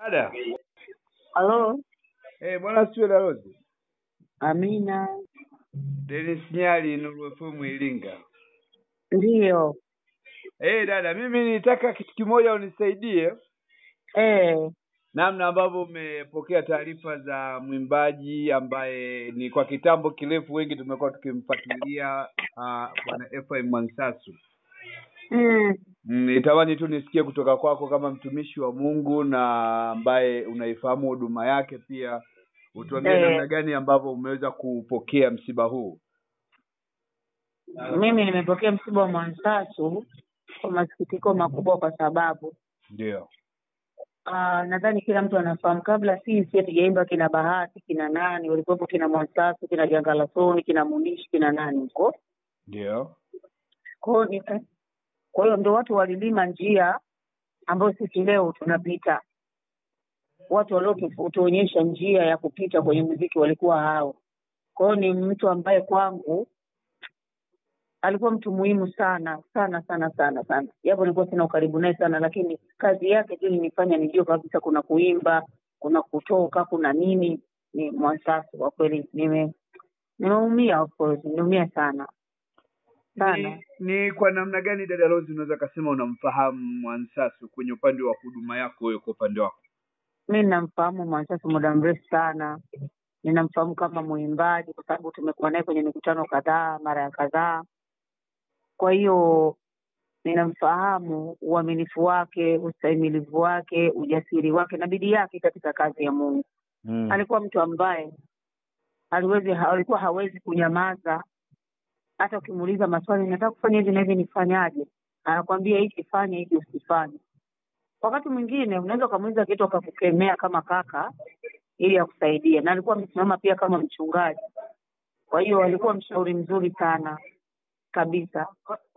Dada. Halo, Eh, bwana siwe Darozi. Amina. Dennis Nyali Nuru FM Iringa. Ndiyo. Eh, dada, mimi nilitaka kitu kimoja unisaidie Eh, namna ambavyo umepokea taarifa za mwimbaji ambaye ni kwa kitambo kirefu wengi tumekuwa tukimfuatilia uh, bwana Ephraim Mwansasu. mm, Mm, Nitamani tu nisikie kutoka kwako kama mtumishi wa Mungu na ambaye unaifahamu huduma yake pia utuambie Eh. namna gani ambavyo umeweza kupokea msiba huu. mimi nimepokea msiba wa Mwansasu kwa masikitiko makubwa, kwa sababu Ndio. ah, nadhani kila mtu anafahamu, kabla sisi hatujaimba kina Bahati kina nani walikuwepo, kina Mwansasu kina Jangalasoni kina Munishi kina nani huko Ndio. Kwa hiyo ni- kwa hiyo ndo watu walilima njia ambayo sisi leo tunapita. Watu waliotuonyesha njia ya kupita kwenye muziki walikuwa hao. Kwa hiyo ni mtu ambaye kwangu alikuwa mtu muhimu sana sana sana sana sana, japo nilikuwa sina ukaribu naye sana, lakini kazi yake tu ilinifanya nijue kabisa kuna kuimba, kuna kutoka, kuna nini. Ni Mwansasu kwa kweli, nime nimeumia, of course, nimeumia sana sana. Ni, ni kwa namna gani dada Rose unaweza kasema unamfahamu Mwansasu kwenye upande wa huduma yako wewe kwa upande wako? mi namfahamu Mwansasu muda mrefu sana, ninamfahamu kama mwimbaji kwa sababu tumekuwa naye kwenye mikutano kadhaa, mara ya kadhaa. Kwa hiyo ninamfahamu uaminifu wake, ustahimilivu wake, ujasiri wake na bidii yake katika kazi ya Mungu. Mm. Alikuwa mtu ambaye aliwezi, alikuwa hawezi kunyamaza. Hata ukimuuliza maswali, nataka kufanya hivi na hivi, nifanyaje? Anakwambia hiki fanya, hiki usifanye. Wakati mwingine unaweza ukamuuliza kitu akakukemea kama kaka ili akusaidie, na alikuwa amesimama pia kama mchungaji. Kwa hiyo alikuwa mshauri mzuri sana kabisa.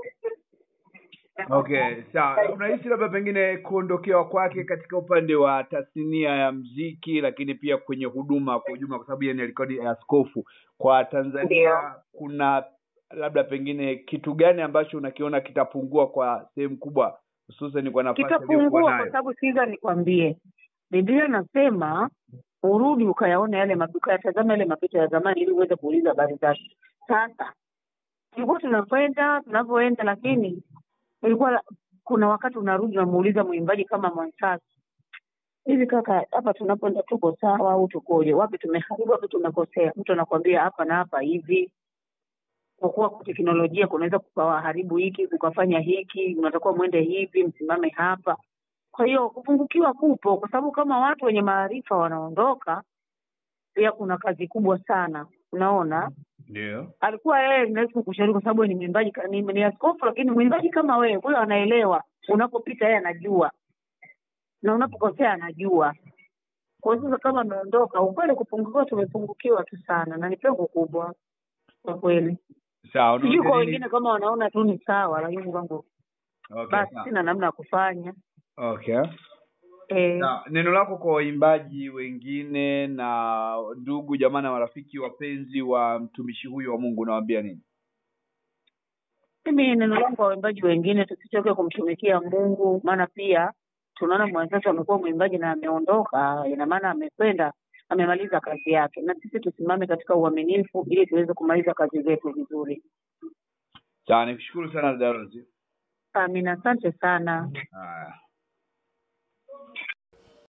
Okay, sawa. Unahisi labda pengine kuondokewa kwake katika upande wa tasnia ya mziki, lakini pia kwenye huduma kwa ujumla, kwa sababu yeye ni alikuwa ni askofu kwa Tanzania, Ndio. kuna labda pengine kitu gani ambacho unakiona kitapungua kwa sehemu kubwa, hususan kwa nafasi aliyokuwa Kitapungua kwa nayo? sababu sikiza, nikwambie, Biblia inasema urudi ukayaona yale mapi- ukayatazama yale mapito ya zamani ili uweze kuuliza habari zake. Sasa tulikuwa tunakwenda tunavyoenda, lakini ilikuwa kuna wakati unarudi unamuuliza mwimbaji kama Mwansasu, hivi kaka, hapa tunapoenda tuko sawa au tukoje? Wapi tumeharibu, wapi tumekosea? Mtu anakwambia hapa na hapa hivi. Kwa kuwa kwa teknolojia kunaweza kukawaharibu hiki, kukafanya hiki, unatakiwa mwende hivi, msimame hapa. Kwa hiyo kupungukiwa kupo, kwa sababu kama watu wenye maarifa wanaondoka, pia kuna kazi kubwa sana. Unaona, Ndio. alikuwa yeye naweza kukushauri kwa sababu ni mwimbaji, ka- ni, ni askofu, lakini mwimbaji kama wewe, kwa hiyo anaelewa. Unapopita yeye anajua, na unapokosea anajua. Kwa hiyo sasa kama ameondoka, ukweli kupungukiwa, tumepungukiwa tu sana, na ni pengo kubwa kwa kweli. Sawa. Sijui unaona kwa nini? wengine kama wanaona tu ni sawa, lakini kwangu Okay, basi sawa. sina namna ya kufanya. Okay. Eh, Na neno lako kwa waimbaji wengine na ndugu jamaa na marafiki wapenzi wa mtumishi huyu wa Mungu unawaambia nini? mimi neno langu kwa waimbaji wengine, tusichoke kumtumikia Mungu, maana pia tunaona Mwansasu amekuwa mwimbaji na ameondoka, ina maana amekwenda amemaliza kazi yake, na sisi tusimame katika uaminifu ili tuweze kumaliza kazi zetu vizuri. Sawa, nikushukuru sana dada Rose. Amina, asante sana. Haya.